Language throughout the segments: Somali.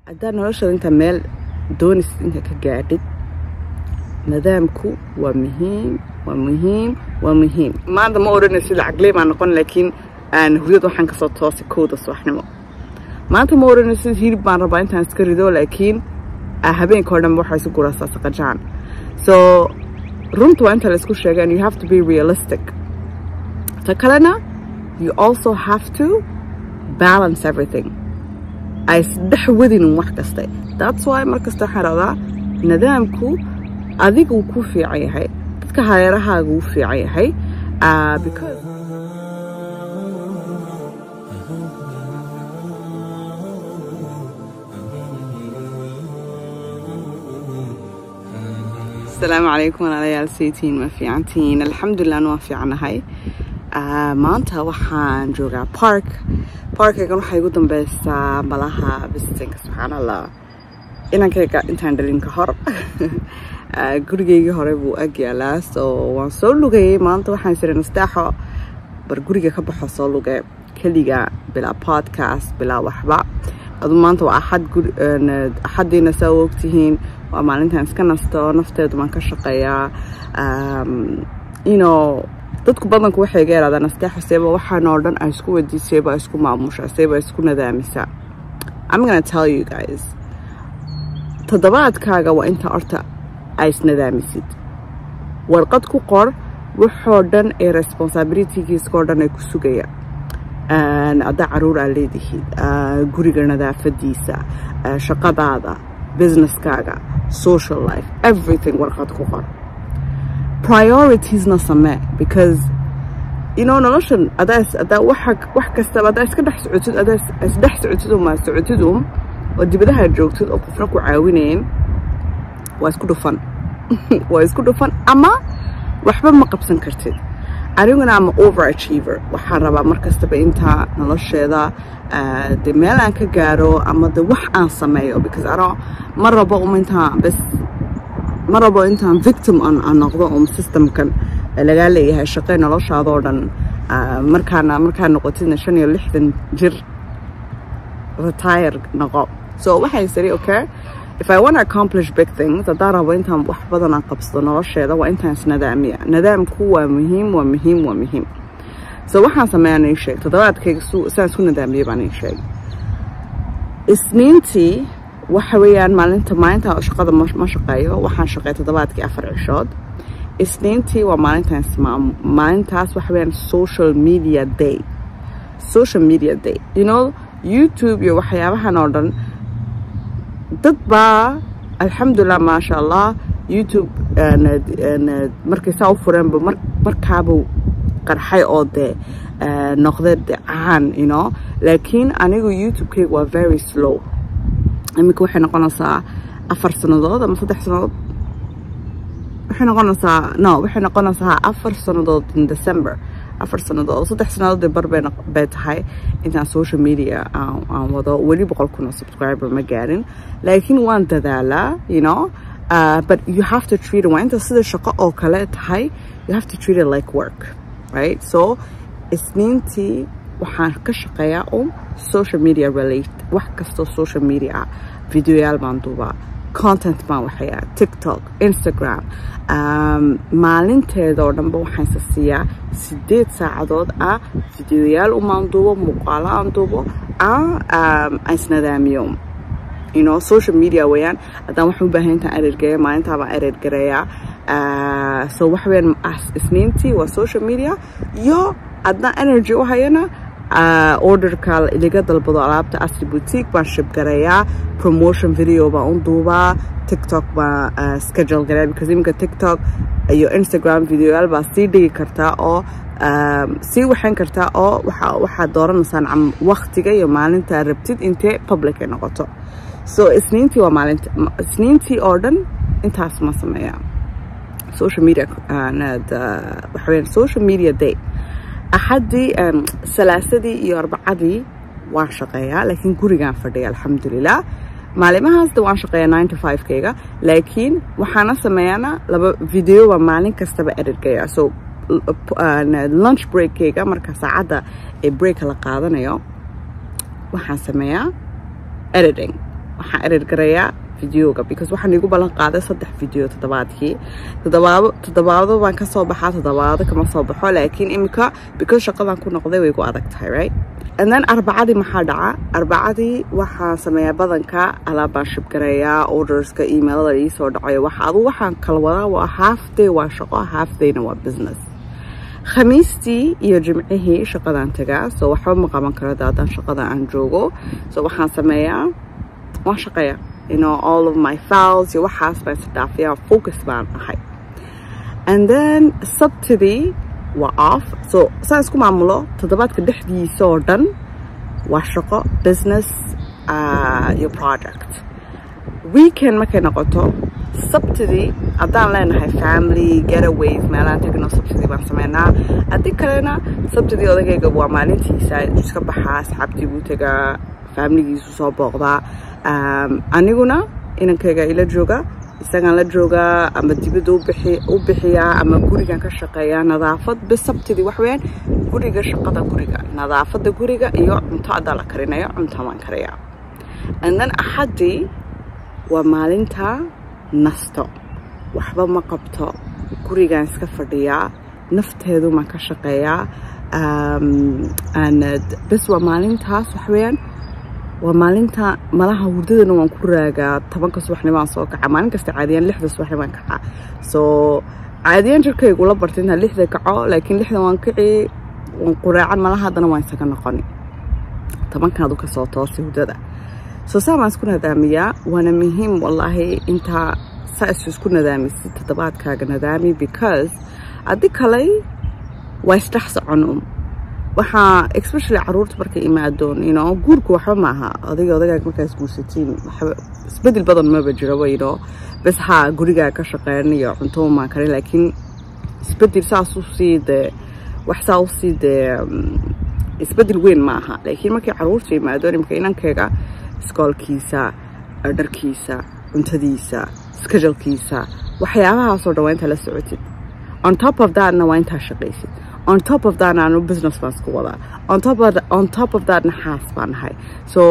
haddaad noloshada inta meel doonaysid inta ka gaadhid nidaamku waa muhiim waa muhiim waa muhiim maanta ma odhanaysid lacagley baan noqon laakiin aan hurdad waxaan kasoo toosay kowda subaxnimo maanta ma odhanaysid hilib baan rabaa intaan iska rido laakiin habeenka oo dhan waxaa isu guraasaa saqajaan so runta waa inta la isku sheega and you have to be realistic ta kalena you also have to balance everything ay isdhex wadin wax kaste that's why mar kasta waxaan rabdaa nidaamku adiga uu ku fiican yahay dadka hareerahaaga uu fiican yahay because asalaamu calaykum walaalayaal saytiin ma fiicantihiin alxamdulilah waan fiicanahay maanta waxaan joogaa park parkaygan waxaa igu dambeysaa malaha visitinka subxaan allah inankayga intaan dhalin ka hor gurigeygii hore buu ag yaalaa so waan soo lugayay maanta waxaan sira nastaaxo bar guriga ka baxo soo luge keliga bilaa podcast bilaa waxba adu maanta waa axad axadiina saa u ogtihiin waa maalintaan iska nasto nafteedu baan ka shaqeeyaa ino dadku badanku waxay ga yaraadaan nasteexo seeba waxaan oo dhan ay isku wadi seeba isku maamusha seeba isku nadaamisa I'm gonna tell you guys toddobaadkaaga waa inta horta ay isnadaamisid warqad ku qor waxoo dhan ee responsibilitygiiskao dhan ay ku sugaya haddaa caruur aa leedihiid guriga nadaafadiisa shaqadaada businesskaaga social life everything warqad ku qor prioritiesna samee because you know noloshan adaa adaa waxa wax kastaba adaa iska dhex socotid adaa isdhex socotid uma socotid um oo dibadaha joogtid oo qofna ku caawinayn waa isku dhufan waa isku dhufan ama waxba ma qabsan kartid aniguna ama over achiever waxaan rabaa mar kastaba intaa nolosheeda de meel aan ka gaaro ama de wax aan sameeyo because ano ma rabo um intaan bes ma rabo intaan victim aan noqdo um systemkan lagaa leeyahay shaqey noloshaadoo dhan markaana markaa noqotidna shan iyo lixdan jir retire noqo so waxay siri okay if I want to accomplish big things haddaan rabo intaan wax badan aan qabsado nolosheeda waa intaan isnadaamiya nadaamku waa muhiim waa muhiim waa muhiim so waxaan sameeyaan ii sheeg toddobaadkayga saan isku nadaamiyey baan ii sheeg isniintii waxa weeyaan maalinta maalinta shaqada ma shaqeeyo waxaan shaqeey toddobaadkii afar cishood isniintii waa maalintaan ismaam maalintaas waxa weeyaan social media day social media day you know youtube iyo waxyaabahan oo dhan dad baa alxamdulilah maasha allah youtube markay saa u fureenba markaabuu qarxay oo dee noqday de caan you know laakiin anigu youtube-kayga waa very slow iminka waxay noqonaysaa afar sannadood ama saddex sannadood waxay noqonaysaa no waxay noqonaysaa afar sannadood in december afar sannadood saddex sannadood bar bay tahay intaan social media aan wado weli boqol kun oo subscriber ma gaarin laakiin waan dadaalaa you know uh, but you have to treat it waa inta sida shaqo oo kale tahay you have to treat it like work right so isniintii waxaan ka shaqeeyaa um social media relate wax kastoo social media ah videoyaal baan duubaa content baan waxayaa tiktok instagram maalinteeda oo dhanba waxaan isa siiyaa sideed saacadood ah videoyaal umaan duubo muuqaalo aan duubo aan isnadaamiyo you know social media weeyaan haddaan waxaan u baahan intaan erergeeya maalintaa baan erergareeyaa so waxa weeyaan isniintii waa social media iyo haddaan energy u hayana orderka ilaga dalbado alaabta asri boutique baan shibgareeyaa promotion video baan u duubaa tiktok baan schedule gareeya because iminka tiktok iyo instagram videoyaal baa sii dhigi kartaa oo sii waxayn kartaa oo waxaad dooranaysaan waktiga iyo maalinta rabtid intee public ay noqoto so isniintii waa maalinta isniintii oo dhan intaas ma sameeyaa social media waxa weeyaan social media day axaddii salaasadii iyo arbacadii waan shaqeeyaa laakiin gurigaan fadhiya alxamdulilah maalimahaasda waan shaqeeyaa nine to five kayga laakiin waxaana sameeyana laba video baa maalin kastaba erergaya so lunch breakkayga marka saacadda ee breaka la qaadanayo waxaan sameeyaa editing waxaan erir garayaa videoga because waxaan iigu ballan qaaday saddex video toddobaadkii toddobaado toddobaado baan ka soo baxaa toddobaado kama soo baxo laakiin imika because shaqadan ku noqday way igu adag tahay right and then arbacadii maxaa dhaca arbacadii waxaan sameeyaa badanka alaabaan shibgareeyaa orderska emailada ii soo dhacayo waxa adu waxaan kala wadaa waa half day waa shaqo half dayna waa business khamiistii iyo jimcihii shaqadaan tagaa so waxba ma qaban karo daadaan shaqada aan joogo so waxaan sameeyaa waan shaqeeya you know all of my files iyo waxaas baan isdhaafiyaa focus baan ahay and then sabtidii waa off so saan isku maamulo toddobaadka dhexdiisa oo dhan waa shaqo business uh, iyo project weekend markay noqoto sabtidii haddaan leenahay family getaways meelaan tagno sabtidii baan sameynaa haddii kalena sabtidii odagayga waa maalintiisa iska baxaa asxaabtii buu tagaa faamiligiisu soo booqdaa aniguna inankayga ila jooga isagaan la joogaa ama dibadda u bixiyaa ama gurigan ka shaqeeyaa nadaafad bis sabtidii wax weyaan guriga shaqada guriga nadaafadda guriga iyo cunto haddaa la karinayo cunto waan kariyaa andan axaddii waa maalinta nasto waxba ma qabto gurigaan iska fadhiyaa nafteedu maan ka shaqeeyaa bes waa maalintaas wax weyaan waa maalinta malaha hurdadana waan ku raagaa tobanka subaxnimaan soo kaca maalin kasta caadiyaan lixda subaxnimaan kaca soo caadiyaan jirkaygu la barta intaan lixda kaco laakiin lixda waan kici waan quraacan malaha haddana waan isaga noqoni tobankaadu ka soo toosay hurdada soo saa baan isku nadaamiyaa waana muhiim wallaahi intaa saa isu isku nadaamisid toddobaadkaaga nadaami because haddii kaley waa isdhex socon um waxaa especially caruurta markay imaadoon you know guurku waxba maaha adiga odagaaga markaas guursatiin waxba isbedel badan maba jiraba you know bes haa gurigaa ka shaqeyn iyo cunto maan karin laakiin isbedel saas u sii dee wax saa u sii dee isbedel weyn ma aha laakiin markay caruurta imaadoon imika inankayga iskoolkiisa dharkiisa cuntadiisa schedulkiisa waxyaabahaasoo dhan waa intaa la socotid on top of thatna waa intaa shaqaysid on top of that aanu business baan isku wadaa on top of on top of thatna xaas baan nahay so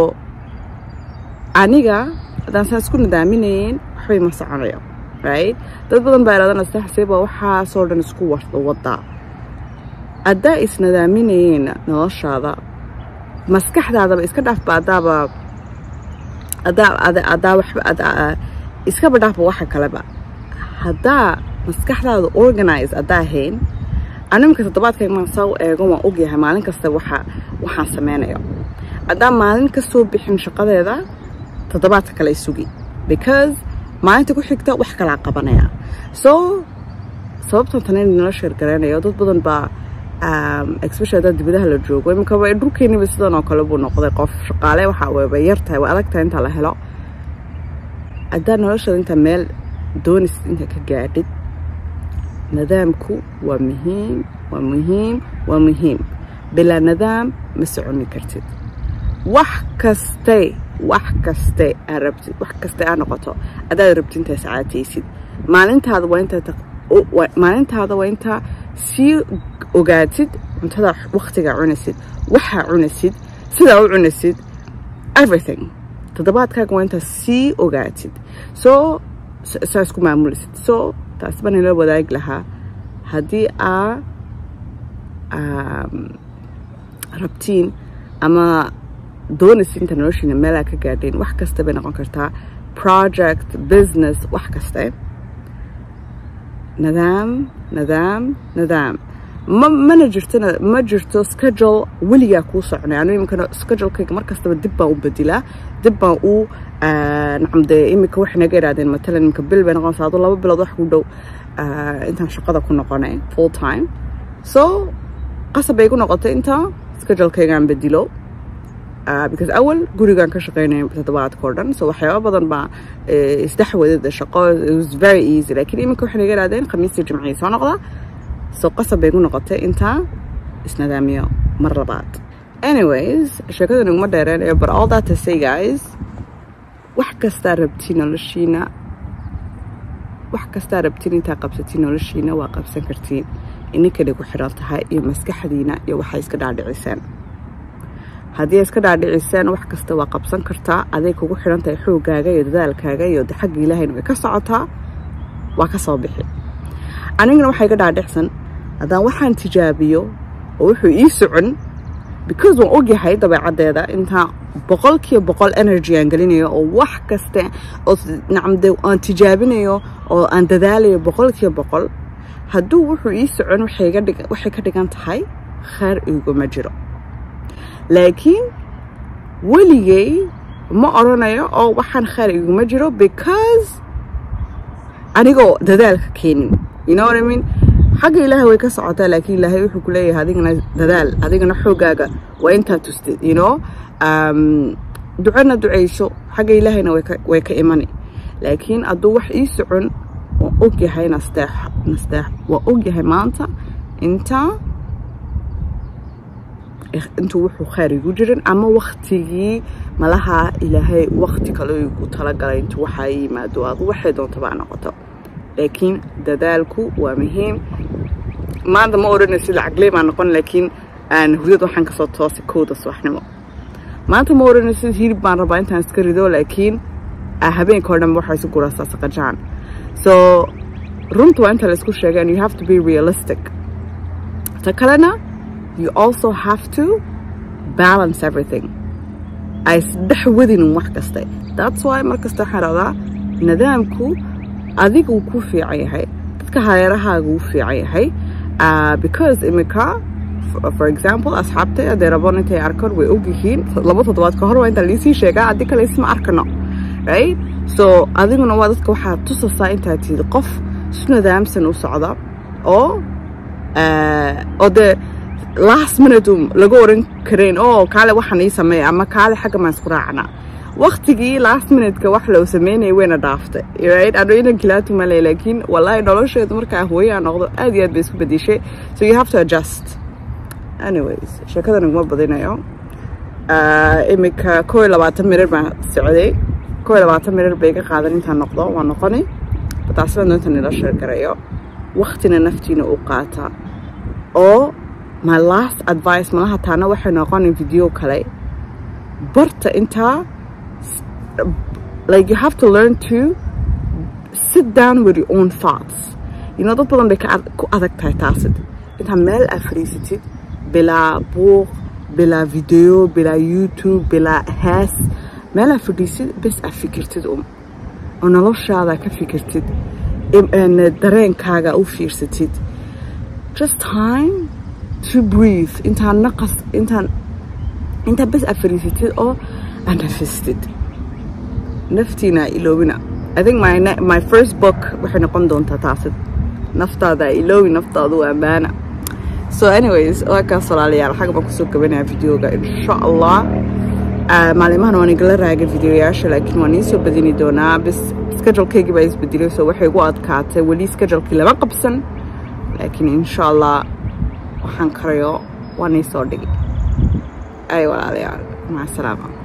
aniga haddaan saa isku nadaaminayn waxbay ma soconayo right dad badan baa ihaadana saxsiba waxaasoo dhan isku wadaa haddaa isnadaaminayeen noloshaada maskaxdaadaba iska dhaafba adaaba adaa adaa waxba iskaba dhaafba waxa kaleba haddaa maskaxdaada organize haddaa ahayn animka toddobaadkayga maan saa u eego waan ogyahay maalin kasta waxa waxaan sameynayo haddaan maalin ka soo bixin shaqadeeda toddobaadka kale sugi because maalinta ku xigta wax kalaa qabanaya so sababtan tan in nala sheergaraynayo dad badan baa especially haddaa dibadaha la joogo imika way dhulkeeniba sidan oo kale buu noqday qof shaqaale waxa way yar tahay way adag tahay inta la helo haddaa noloshada inta meel doonaysid inta ka gaadhid nadaamku waa muhiim waa muhiim waa muhiim bilaa nadaam ma soconi kartid wax kaste wax kaste aa rabtid wax kaste aa noqoto haddaad rabtid intaa sacaataysid maalintaada waa intaa maalintaada waa intaa sii ogaatid cuntada waktigaa cunaysid waxaa cunaysid sidaa u cunaysid everything toddobaadkaaga waa intaa sii ogaatid soo saa isku maamulaysid soo taas baan ila wadaagi lahaa haddii aa rabtiin ama doonaysid inta noloshiina meelaa ka gaadheen wax kasta bay noqon kartaa project business wax kaste nadaam nadaam nadaam ma mana jirto ma jirto schedule weligaa kuu soconay anu iminkana schedulekayga mar kastaba dib baan u bedilaa dib baan u nacam dee iminka waxay naga idhahdeen matalan iminka bil bay noqonaysaa aduu laba bilood wax ku dhow intaan shaqada ku noqonay full time so qasab bay igu noqotay inta schedulekaygaan bedilo because awal gurigaan ka shaqeynaya toddobaadka oo dhan so waxyaaba badan baa isdhex wadada shaqo it was very easy laakiin iminka waxay naga idhahdeen khamiistii jimcihii soo noqda so qasab bay igu noqotay intaa isnadaamiyo mar labaad anyways sheekadan iguma dheereenayo but all that to say guys wax kastaa rabtiin noloshiina wax kastaa rabtiin intaa qabsatiin noloshiina waa qabsan kartiin ininkanay ku xidhan tahay iyo maskaxdiina iyo waxay iska dhaadhiciseen haddii ay iska dhaadhiciseen wax kasta waa qabsan kartaa aday kugu xidhan tahay xoogaaga iyo dadaalkaaga iyo xagga ilaahayna way ka socotaa waa ka soo bixi anigana waxaa iga dhaadhicsan haddaan waxaan tijaabiyo oo wuxuu ii socon because waan ogyahay dabeecaddeeda intaa boqolkiiba boqol energy aan gelinayo oo wax kaste oo nacamde aan tijaabinayo oo aan dadaalayo boqolkiiba boqol hadduu wuxuu ii socon waxay ka dhigan tahay kheyr iguma jiro laakiin weligay ma odrhanayo oo waxaan kheyr iguma jiro because anigoo dadaalka keenin you know what I mean xagga ilaahay way ka socotaa laakiin ilaahay wuxuu ku leeyahay adigana dadaal adigana xoogaaga waa intaa tustid you know um, ducona ducayso xagga ilaahayna way ka imani laakiin hadduu wax ii socon waan ogyahay nasteex nasteex waan ogyahay maanta intaa intuu wuxuu kheyr igu jirin ama waktigii malaha ilaahay wakti kale igu talagalay intuu waxaa yimaado adu waxay doontaba a noqoto laakiin dadaalku waa muhiim maanta ma odhanaysid lacagley baan noqon laakiin hurdad waxaan kasoo toosay kowda subaxnimo maanta ma odhanaysid hilib baan rabaa intaan iska rido laakiin habeenka oo dhan waxaa isu guraasaa saqajaan so runta waa inta laisku sheegay and you have to be realistic ta kalena you also have to balance everything ay isdhex wadinin wax kaste that's why mar kasta waxaan rabdaa nidaamku adiga uu ku fiican yahay dadka hareerahaaga uu fiican yahay because imika for example asxaabtay hadday raboon intay arkaan way ogyihiin laba toddobaad ka hor waa inta liisii sheegaa haddii kale isma arkano right so adiguna waa dadka waxaad tusasaa intaad tihid qof si nidaamsan u socda oo oo dee last minute laga oran karayn oo kaale waxaan ii sameeya ama kaale xagga maan isku raacnaa waktigii last minuteka wax loo sameynaya wayna dhaaftay right ano inan kilaatu male laakiin wallahi nolosheedu markaa hooyaa noqdo aad iyo aad bay isku bedishay so you have to adjust anyways sheekadan iguma badinayo iminka koo iyo labaatan mirir baan socday koo iyo labaatan mirir bay iga qaadan intaan noqdo waa noqoni bataasina doonta nila sheergarayo waktina naftiina u qaata oo my last advice malaha taana waxay noqonin video kale barta intaa like you have to learn to sit down with your own thoughts you know dad badan bay ku adag tahay taasid intaa meel aad fadhiisatid bilaa buuq bilaa video bilaa youtube bilaa hees meel aad fadhiisid bes aad fikirtid um oo noloshaada ka fikirtid dareenkaaga u fiirsatid just time to breathe intaan naqas intaan intaa bes aad fadhiisatid oo aad nafistid naftiina iloobina i think my, my first book waxay noqon doontaa taasid naftaada iloobi naftaadu ammaana so anyways waa kaas walaalayaal xagga baan kusoo gabanaya videoga insha allah maalimahan waan igala raagay videoyaasha laakiin waan iisoo badini doonaa bis schedulekaygii baa isbedelay so waxay igu adkaatay weli schedulekii lama qabsan laakiin insha allah waxaan karayo waan iisoo dhigi ay walaalayaal maca salaama